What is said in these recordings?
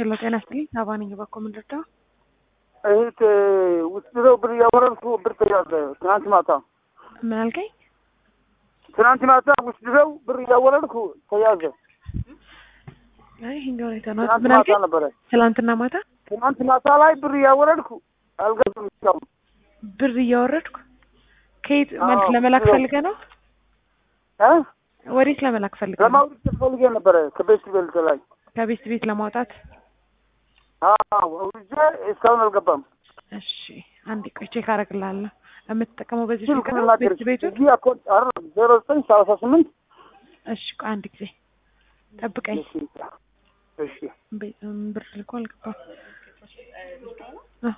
ሄሎ ጤና ይስጥልኝ። ሳባ ነኝ። በኮ ምን ልርዳው? እህት ውስጥ ነው ብር እያወረድኩ ብር ተያዘ። ትናንት ማታ ምን አልከኝ? ትናንት ማታ ውስጥ ነው ብር እያወረድኩ ተያዘ። አይ ይሄኛው ነው የተናገ ትናንት ምን ማታ አልከኝ? ነበረ። ትላንትና ማታ ትናንት ማታ ላይ ብር እያወረድኩ አልገባም እስካሁን። ብር እያወረድኩ ከየት ማለት አዎ፣ ለመላክ ብር- ፈልገ ነው? እ ወዴት ለመላክ ፈልገ ነው? ለማውረድ ፈልጌ ነበረ ከቤት ቤልት ላይ ከቤት ቤት ለማውጣት። አዎ አውርጄ እስካሁን አልገባም። እሺ አንድ ቆይ ቼክ አደርግልሃለሁ። የምትጠቀመው በዚህ ስልክ ስልክ ነው? ልናገር ቤት ቤቱ? እዚህ አኮንት አይደለም ዜሮ ዘጠኝ ሰላሳ ስምንት እሺ ቆይ አንድ ጊዜ ጠብቀኝ። እሺ እሺ ቤ- እም፣ ብር ልኮ አልገባም። አዎ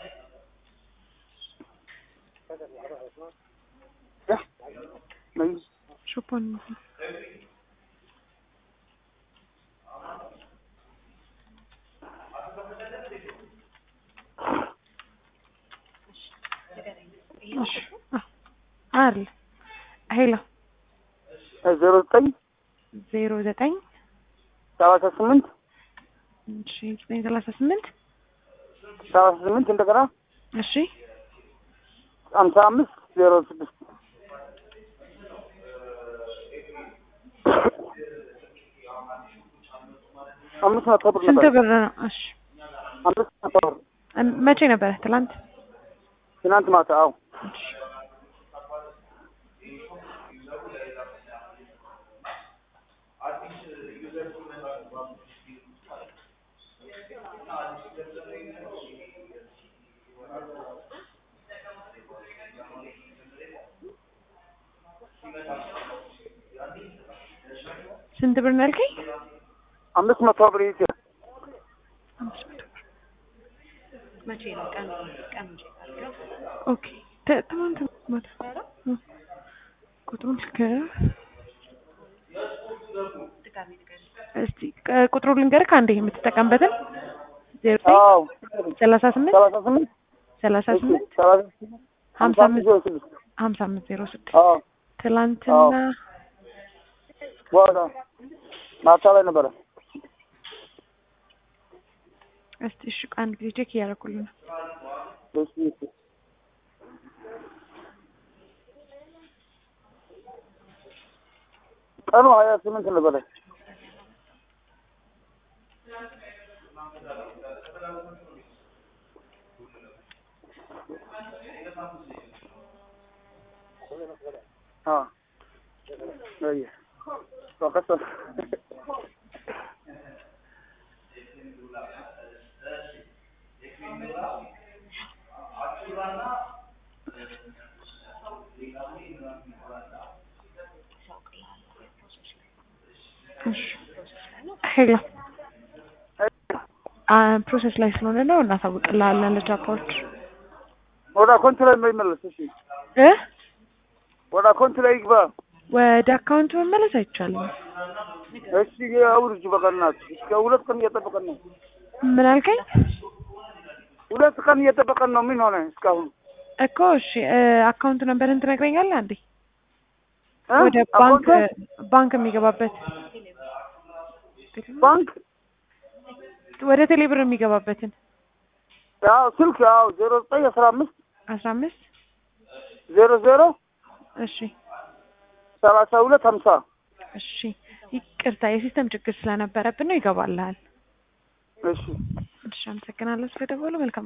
ነይ ሹፖን እሺ አዎ አለ ሄሎ ዜሮ ዘጠኝ ዜሮ ዘጠኝ ሰላሳ ስምንት እሺ ዘጠኝ ሰላሳ ስምንት ሰላሳ ስምንት እንደገና እሺ ሀምሳ አምስት ዜሮ ስድስት አምስት መቶ ብር ስንት ነበር። ብር ነው? እሺ አምስት መቶ ብር እም፣ መቼ ነበረ? ትላንት ትናንት ማታ። አዎ እሺ ስንት ብር ነው ያልከኝ? አምስት መቶ ብር ይዤ አምስት መቶ ብር። መቼ ነው ቀን ቀን ኦኬ ተ- ትናንት ማታ እ፣ ቁጥሩን ልንገርህ ድጋሚ ንገሪኝ። እስቲ ቅ- ቁጥሩ ልንገርህ ከአንዴ የምትጠቀምበትን ዜሮ ዘጠኝ አዎ ሰላሳ ስምንት ሰላሳ ስምንት ሰላሳ እሺ ስምንት ሰላሳ ስምንት ሀምሳ ሀምሳ አምስት ዜሮ ስድስት ሀምሳ አምስት ዜሮ ስድስት አዎ ትላንትና በኋላ ማታ ላይ ነበረ። እስቲ እሺ ቆይ አንድ ጊዜ ቼክ እያደረኩልህ ነው። እሺ እሺ ቀኑ ሀያ ስምንት ነበረ። አዎ አየ ወቀሰ እሺ ሄሎ አ ፕሮሰስ ላይ ስለሆነ ነው እናሳውቅልሃለን ለጃፓዎች ወደ አካውንት ላይ የማይመለስ እሺ፣ እ ወደ አካውንት ላይ ይግባ። ወደ አካውንት መመለስ አይቻልም። እሺ አውርጅ በቀናት እስከ ሁለት ቀን እየጠበቀን ነው። ምን አልከኝ ሁለት ቀን እየጠበቀን ነው። ምን ሆነ እስካሁን? እኮ? እሺ እ አካውንት ነምበርን ትነግረኛለህ አንዴ? እ? ወደ ባንክ አካውንት ባንክ የሚገባበት ባንክ ወደ ቴሌብር የሚገባበትን ያው ስልክ ያው ዜሮ ዘጠኝ አስራ አምስት አስራ አምስት ዜሮ ዜሮ እሺ ሰላሳ ሁለት ሀምሳ እሺ ይቅርታ የሲስተም ችግር ስለነበረብን ነው ይገባልሃል። እሺ እሺ አመሰግናለሁ ስለደወሉ መልካም